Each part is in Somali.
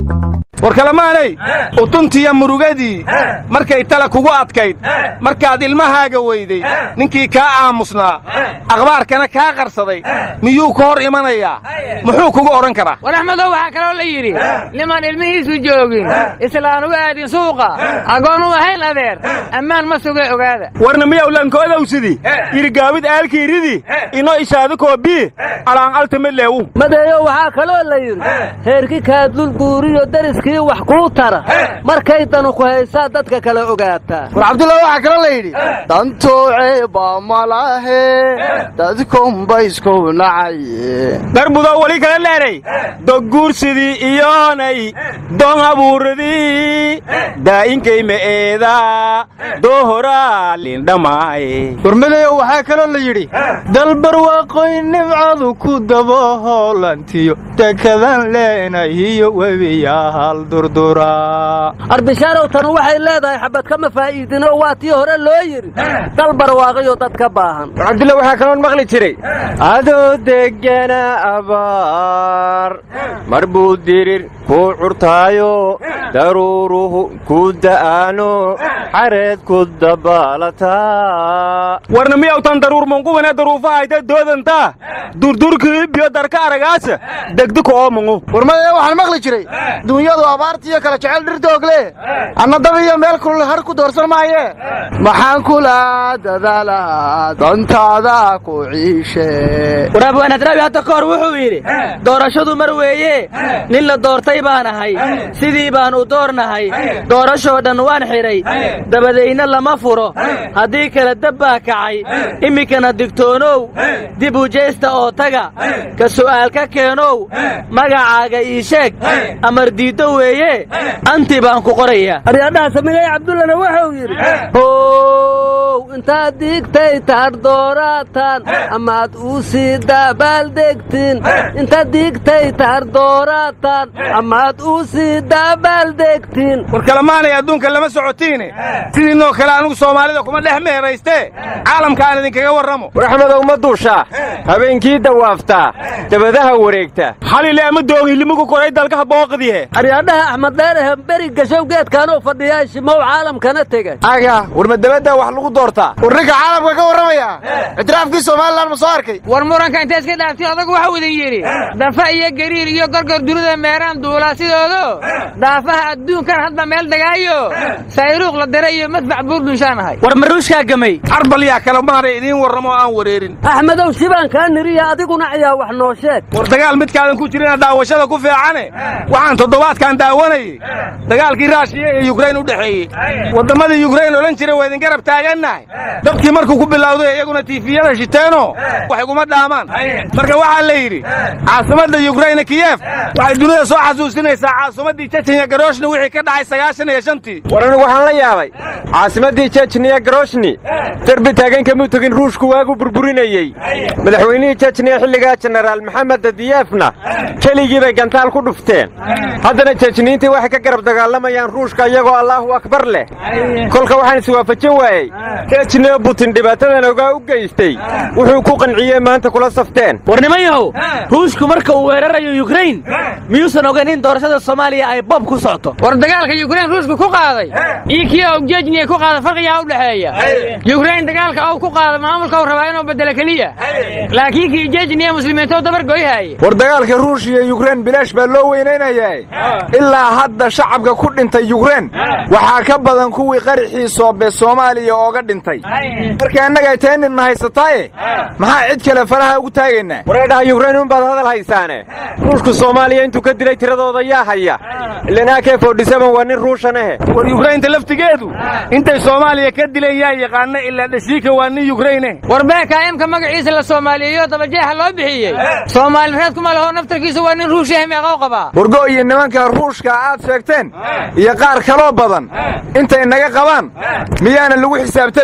war kalemaanay utuntiya murugadii markay tala kugu adkayd markaad ilmahaaga weyday ninkii kaa aamusnaa akhbaarkana kaa qarsaday miyuu ka hor imanayaa muxuu kugu odhan karaa war axmedow waxaa kaloo la yidhi nimaan ilmihiisu joogin islaan uga aadin suuqa agoon u ahayn adeer ammaan ma suge ogaada warna miyaw lankoodawsidi yirigaawid aalkiiridi ino ishaadu koobii alaan altamidleewu madeeyo waxaa kaloo la yidhi heerki kaadlulguuriyo dariskii wax kuu tara markay danu ku haysaa dadka kale ogaataa war cabdulla waxaa kaloo la yidhi dantuuceeba malahe dadkumbaysku nacaye darbudo weli kala leeray dogguursidii iyoonay doon abuuradii daa'inkay me'eeda doohoraa lindhamaaye warmadeeyo waxaa kaloo la yidhi dalbarwaaqoy nimcadu ku dabo hoolantiyo dekadan leenahiyo webiyaahal durduraa arbishaarow tan waxay leedahay xabad kama faa'iidinoo waa tii hore loo yidhi dal barwaaqayo dad ka baahan war cabdulla waxaa kaloon maqli jiray adoo degana abaar mar buu dirir kuu curtaayo daruuruhu ku da'aano xareed ku dabaalataa warna miyawtan daruur munqubane daruufahayta doodanta durdurkii biyo darka aragaasa degdika oo mungu warmadee waxaan maqli jiray duunyadu abaartiiyo kala jecel dhirtoogle anna dab iyo meel kulul har ku doorsan maaye maxaan kula dadaalaa dantaada ku ciishe waraabwanadraawi hadda ka hor wuxuu yidhi doorashadu mar weeye nin la doortay baan ahay sidii baan u doornahay doorashoo dhan waan xidhay dabadayna lama furo haddii kale dab baa kacay iminkana digtoonow dib u jeesta oo taga ka su'aal ka keenow magacaaga ii sheeg amar diiddo weeye anti baan ku qorayaa aryadhaha samigay cabdullana wuxuu yidhi how intaad diigtay taadh dooraatan amaad uu sii daabaaldegtin intaad diigtay taadh dooraatan amaad uu sii daabaaldegtin war kalemaanay adduunka lama socotiine sidiinoo kale anugu soomaalida kuma dhex meeraystee caalamka aan idinkaga warramo war axmedow ma duushaa habeenkii dawaaftaa dabadaha wareegta xalile ama doogihilimugu koray dalkaha booqdihe aryadhaha axmed dheerahe beri gashow geedkaanuu fadhiyaa shimow caalamkana tegay aga war ma dabaddaa wax lagu doortaa war ninka caalamka ka warramaya ictiraafkii somalilan ma soo arkay war muranka intay iska dhaaftay odagu waxau idin yidhi dafa iyo gariir iyo gorgor dunida meeraan duulaa sidoodo daafaha adduunkan hadba meel degaayo sayruuq la diray iyo madfac buurdunshaan ahay war maruushkaa gamay carbalyaa kalemaanay idiin warramo oo aan wareerin axmedow shibaan kaa niriya adiguna ayaa wax noo sheeg war dagaal midkaadan ku jirina daawashada ku fiicane waxaan toddobaadkan daawanayey dagaalkii raashiya ee yukrain u dhexeeyey wadammadii yukrain odhan jiray waa idin garab taagannahay dadkii markuu ku bilowday iyaguna tiifiyada shiteenoo wax iguma dhaamaan marka waxaa la yidhi caasimadda yukrain kiyef waxay dunida soo xasuusinaysaa caasimaddii jejenya garooshni wixii ka dhacay sagaashan iyo shantii war anigu waxaan la yaabay caasimaddii jejniya garoshni derbi taagan kamuu tegin ruushku waagu burburinayey madaxweynihii jejniya xilligaa jenaraal maxamed dadiyefna keligii bay gantaal ku dhufteen haddana jejniintii waxay ka garab dagaalamayaan ruushka iyagoo allaahu akbar leh kolka waxaan iswaafajin waayey jejniya butin dhibaatadan ogaa u geystay wuxuu ku qanciyey maanta kula safteen war niman yahow ruushku marka uu weerarayo yukrain miyuusan ogayn in doorashada soomaaliya ay bob ku socoto war dagaalka yukrain ruushku ku qaaday iyo kii ou jejniya ku qaada farqigaa u dhexeeya yukrain dagaalka ou ku qaada maamulka u rabaa inuu bedelo keliya laakiin kii jejniya muslimiintou dabargoyhaaye war dagaalka ruush iyo yukrain bilaash baa loo weynaynayaa ilaa hadda shacabka ku dhintay yukrain waxaa ka badan kuwii qarixii soobe soomaaliya ooga dhintay marka annaga teenidna haysataaye maxaa cid kale faraha ugu taagaynaa wareedhaha yukrain unbaad hadal haysaane ruushku soomaaliya intuu ka dilay tiradooda yaa haya ilan ak fodhisaban waa nin ruushan ahe war yukrainta laftigeedu intay soomaaliya ka dileen yaa yaqaana ilaa dhashiika waa nin yukraine war beekaayamka magaciisa la soomaaliyeeyo dabajeexa loo bixiyey soomaali reed kuma laho naftarkiisa waa nin ruushahe meeqow qabaa wargo iyo nimanka ruushka aad sheegteen iyo qaar kaloo badan intay naga qabaan miyaana lagu xisaabtamayn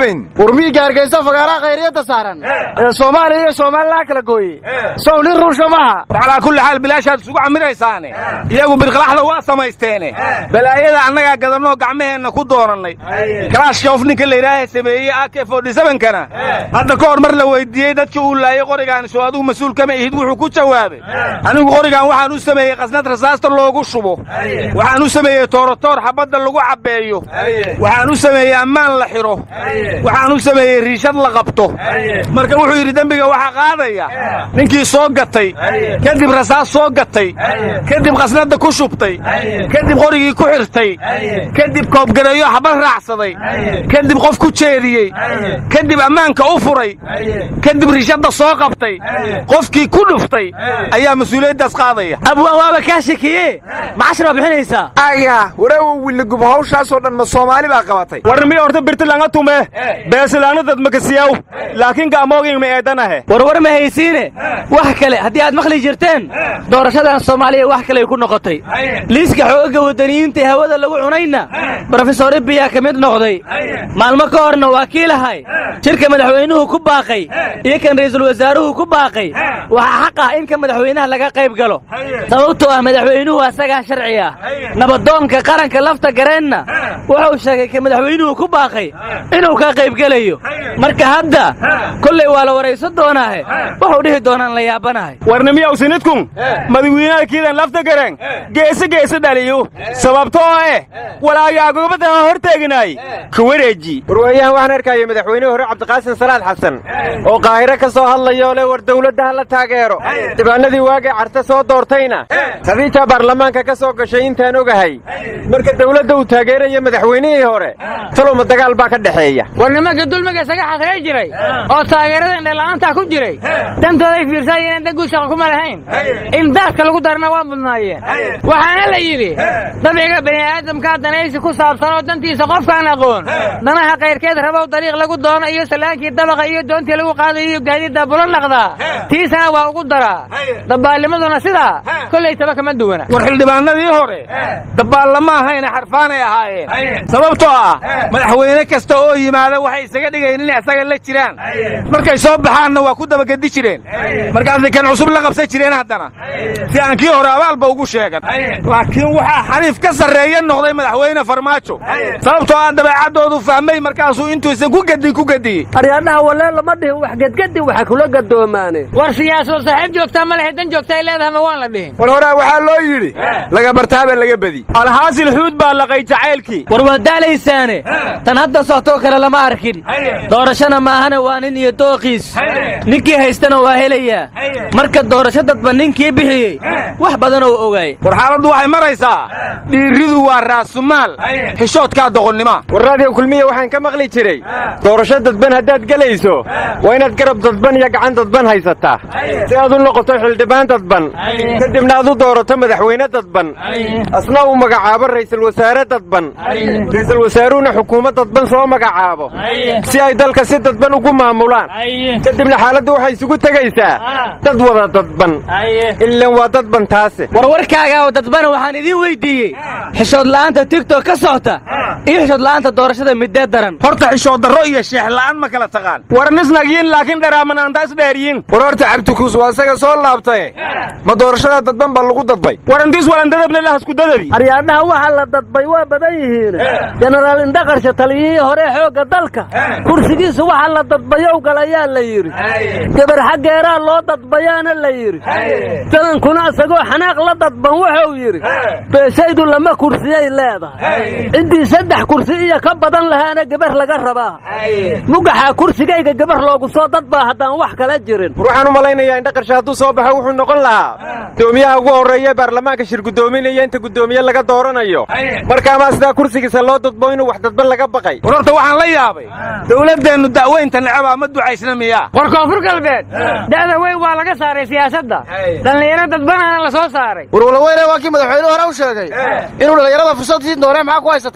weyn urmiiga hargeysa fagaaraha khayriyadda saaran ee soomaaliya iyo somalilan kala gooyey sow nin ruusha maaha war calaa kulli xaal bilaashaad isugu camiraysaane iyagu birqalaxda waa samaysteene balaayada annagaa gadannoo gacmaheenna ku doonannay kalaashkoof ninka layidhaaha sameeyey ak kana hadda ka hor mar la weydiiyey dadkii uu laayey qorigaan soo adigu mas-uul kama ihid wuxuu ku jawaabay anigu qorigan waxaan u sameeyey qasnad rasaasta loogu shubo waxaan u sameeyey toorotoor xabadda lagu cabbeeyo waxaan u sameeyey ammaan la xidho waxaan u sameeyey riishad la qabto marka wuxuu yidhi dembiga waxaa qaadaya ninkii soo gatay kadib rasaas soo gatay kadib qasnadda ku shubtay kadib qorigii ku xirtay kadib koobgareeyo xabad raacsaday kadib qof ku jeediyey kadib ammaanka u furay kadib rishadda soo qabtay qofkii ku dhuftay ayaa mas-uuliyaddaas qaadaya abwaan waaba kaa shekiye macashra bixinaysaa aya wareewo willigub hawshaasoo dhan ma soomaali baa qabatay warnimi horta birtilanga tume beesilaanadad makasiyaw laakiin ga'moogin ma eedanahe warwar ma haysiine wax kale haddii aad maqli jirteen doorashadan soomaaliya wax kaley ku noqotay liiska xoogagga waddaniyiinta ee hawada lagu cunayna brofesor ibiyaa ka mid noqday maalmo ka horna waa kii lahay shirka madaxweynuhu ku baaqay iyo kan ra'iisul wasaaruhu ku baaqay waxaa xaq ah in ka madaxweynaha laga qayb galo sababtoo ah madaxweynuhu asagaa sharci ah nabadoonka qaranka lafta gareenna wuxuu sheegay ka madaxweynuhu ku baaqay inuu ka qaybgelayo marka hadda kollay waa la waraysan doonaahe wuxuu dhihi doonaan la yaabanahay warnimiyaw sinidkun madawiinaha kiidan lafta gareen geese geese dhaliyo sababtoo eh walaagaagobadaha hor teeginaay ka wareeji warwaayahan waxaan arkaya madaxweynihii hore cabdiqaasin salaad xasan oo qaahiro ka soo hadlayoo le war dawladda ha la taageero dhibaanadii waagay carte soo doortayna khadiija baarlamaanka ka soo gashay intaan ogahay marka dawladda uu taageeraya madaxweynihii hore talowma dagaal baa ka dhexeeya war nimanka dulmiga isaga xasrey jiray oo taageerada indhala'aantaa ku jiray dantooday fiirsaayeen dan guud shaqa kuma lahayn in daadka lagu darana waa mudnaayeen waxaana la yidhi dabciga bani'aadamkaa danaysi ku saabsan oo dantiisa qofkaan aqoon danaha kayrkeed rabow dariiq lagu doono iyo salaankii dabaqa iyo doontii lagu qaadayo iyo gaadiidda bulo naqdaa tiisana waa ugu daraa dabaalnimaduna sidaa kollay taba kama duwana war xildhibaanadii hore dabaallama ahayna xarfaanay ahaayeen sababtoo ah madaxweyne kasta oo yimaada waxay isaga dhigayn inay isaga la jiraan markay soo baxaanna waa ku dabagedi jireen markaasay kan cusub la qabsan jireen haddana si aan kii hore abaalba ugu sheegan laakiin waxaa xaniif ka sarreeya noqday madaxweyne farmaajo sababtoo ah dabeecaddoodu fahmay markaasuu intuusan ku gedin ku gediyey aryaadhaha walee lama dhihin wax gedgedi waxa kula gadoomaane war siyaasoo saaxiib joogtaa ma lehe dan joogta ay leedahay ma waan la dhihin war horaa waxaa loo yidhi laga bartaaba laga bedi alhaasil xuud baa laqay jacaylkii war waa daalaysaane tan hadda soctoo kale lama arkin doorashana maahana waa nin iyo dooqiis ninkii haystana waa helayaa marka doorasho dadba ninkii bixiyey wax badan oo ogaay war xaaladdu waxay maraysaa dhiirridu waa raasumaal xishoodkaa doqonnima war raadiyo kulmiya waxaan ka maqli jiray doorasho dadban haddaad gelayso waa inaad garab dadban iyo gacan dadban haysataa si aad u noqoto xildhibaan dadban kadibna aad u doorato madaxweyne dadban asna uu magacaabo ra'iisul wasaare dadban ra'iisul wasaaruhuna xukuumad dadban soo magacaabo si ay dalka si dadban ugu maamulaan kadibna xaaladdu waxay isugu tegaysaa dad wada dadban ilan waa dadban taase warwarkaaga oo dadbana waxaan idiin weyddiiyey xishood la'aanta tigtok ka socota iyo xishood la'aanta doorashada midee daran horta xishood darro iyo sheex la'aan ma kala taqaan war nisnagyin laakiin dharaamananta isdheeriyin war horta cabdikuus waa isaga soo laabtaye ma doorashada dadban baa lagu dadbay war intiis walandadabna lahasku dadabi aryaadhaha waxa la dadbay waa badan yihiin jenaraal indhaqarsha taliyihii hore xoogga dalka kursigiisa waxa la dadbayow galayaa la yidhi gebar xaggeeraa loo dadbayaana la yidhi janankuna isagoo xanaaq la dadban wuxuu yidhi beeshaydu lama kursiyay leedahay ciddii saddex kursi iyo ka badan lahaana gebar laga rabaa mugaxaa kursigayga gebar loogu soo dadbaa haddaan wax kala jirin war waxaan u malaynayaa indhaqarsha hadduu soo baxo wuxuu noqon lahaa gudoomiyaha ugu horreeya baarlamaanka shir guddoominaya inta guddoomiye laga dooranayo markaamaa sidaa kursigiisa loo dadbo inuu wax dadban laga baqay war horta waxaan la yaabay dawladdeennu da'weynta necabaa ma ducaysna miyaa war koonfur galbeed da'da weyn waa laga saaray siyaasadda dhallinyaro dadbanana la soo saaray warwalaweyne waa kii madaxweyne hore u sheegay inuu dhallinyarada fursad siin doonee maxaa ku haysataan war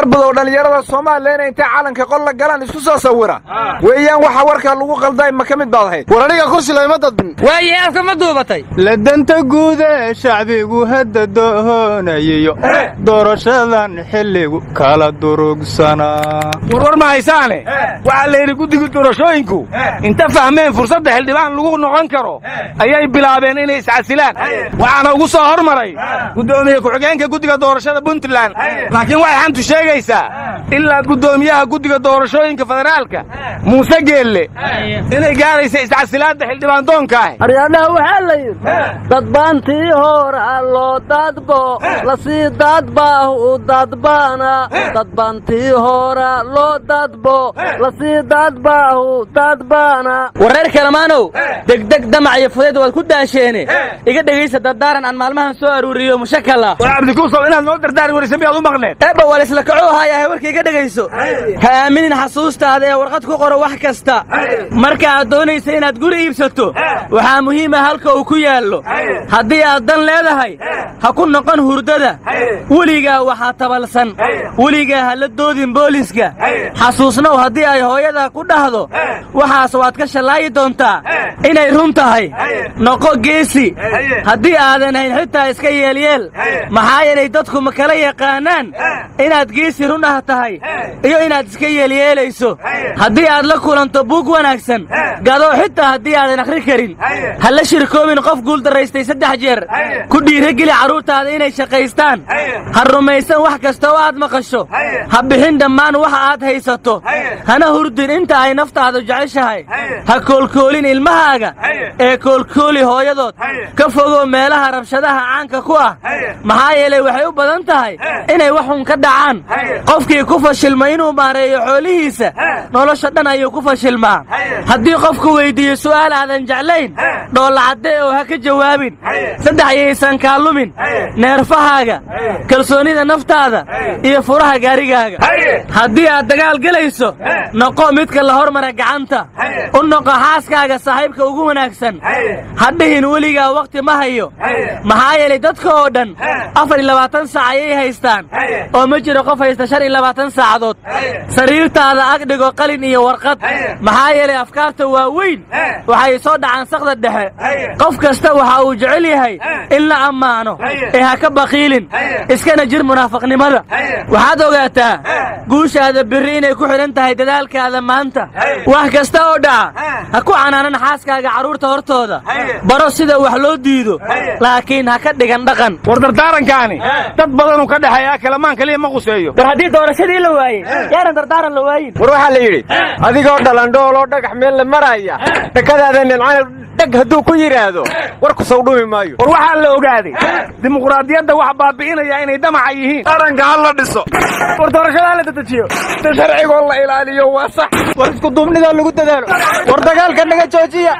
qaar badow dhallinyarada soomaaliya inay intay calanka qol la galaan isku soo sawira weeyaan waxa warkaa lagu qalday ma ka mid baad ahayd war aniga kursi layma dadbin waaye afka ma duubatay ladanta guude shacbigu hadda doonayayo doorashadan xilligu kala durugsanaa warwar ma haysaane waxaa la yidhi guddiga doorashooyinku inta fahmeen fursadda xildhibaan lagu noqon karo ayay bilaabeen inay iscasilaan waxaana ugu soo hormaray guddoomiye ku-xigeenka guddiga doorashada puntland laakiin waxay xantu sheegaysaa ilaa guddoomiyaha guddiga doorashooyinka federaalka muuse geelle inay gaaraysa iscasilaadda xildhibaan doonkaah aryaadhaha waxaa la yidhi dadbaantii hora loo dadbo lasii dadbah u dadbaana dadbaantii hora loo dadbo lasii dadbah u dadbaana wareer kalamaanow degdeg damac iyo fudayd waad ku daasheene iga dhegaysa dardaaran aan maalmahan soo aruuriyo mushakala war cabdikuusow inaad noo dardaari warisa miyaad u maqneed eebba wal isla kaco haayahay warka iga dhegayso ha aaminin xasuustaada ee warqad ku qoro wax kasta marka aad doonaysa inaad guri iibsato waxaa muhiima halka uu ku yaallo haddii aad dan leedahay ha ku noqon hurdada weligaa waxaa tabalsan weligaa ha la doodin booliska xasuusnow haddii ay hooyadaa ku dhahdo waxaas waad ka shallaayi doontaa inay run tahay noqo geesi haddii aadan hayn xitaa iska yeelyeel maxaa yeelay dadku ma kala yaqaanaan inaad geesi run ah tahay iyo inaad iska yeelyeelayso haddii aad la kulanto buug wanaagsan gado xitaa haddii aadan akhri karin ha la shirkoobin qof guuldarraystay saddex jeer ku dhiirageli carruurtaada inay shaqaystaan ha rumaysan wax kasta oo aad maqasho ha bixin dhammaan waxa aad haysato hana hurdin inta ay naftaadu jeceshahay ha koolkoolin ilmahaaga ee koolkooli hooyadood ka fogow meelaha rabshadaha caanka ku ah maxaa yeelay waxay u badan tahay inay waxun ka dhacaan qofkii ku fashilma inuu maareeyo xoolihiisa nolosha dhan ayuu ku fashilmaa haddii qofku weyddiiyo su'aal aadan jeclayn dhoollacadde oo ha ka jawaabin saddex yaysan kaa lumin neerfahaaga kalsoonnida naftaada iyo furaha gaarigaaga haddii aad dagaal gelayso noqo midka la hormara gacanta u noqo xaaskaaga saaxiibka ugu wanaagsan ha dhihin weligaa wakhti ma hayo maxaa yeelay dadka oo dhan afar iyo labaatan saac ayay haystaan oo ma jiro qof haysta shan iyo labaatan saacadood sariirtaada ag dhigo qalin iyo warqad maxaa yeelay afkaarta waa weyn waxay soo dhacaan sakda dhexe qof kasta waxa uu jecel yahay in la ammaano ee ha ka baqiilin iskana jir munaafiqnimada waxaad ogaataa guushaada birri inay ku xidhan tahay dadaalkaada maanta wax kasta oo dhaca ha ku canaanan xaaskaaga carruurta hortooda baro sida wax loo diido laakiin ha ka dhigan dhaqan war dardaarankaani dad badanuu ka dhexeeyaa kalamaan kaliya ma quseeyo war haddii doorashadii la waayey yaanan dardaaran la waayin war waxaa la yidhi adigoo dhalandhooloo dhagax meel la maraya dhakadaada nincana dheg hadduu ku yidhaahdo warku sow dhumi maayo war waxaa la ogaaday dimuqraadiyadda wax baabi'inaya inay damaca yihiin qaranka ha la dhiso war doorashadaa la dedejiyo si sharcigoo la ilaaliyo waa sax war isku duubnidaa lagu dadaalo war dagaalka naga joojiya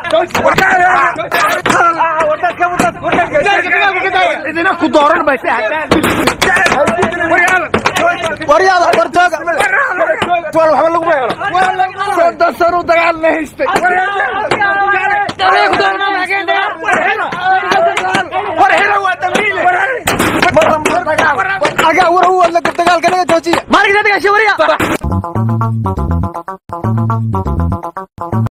idina ku dooran bay waryaada wartooga waxba laguma helo soddon sanu dagaal la haystay war helo waa dambiile agaa war u wadla dagaalka naga joojiya maalinka dagaasha wariya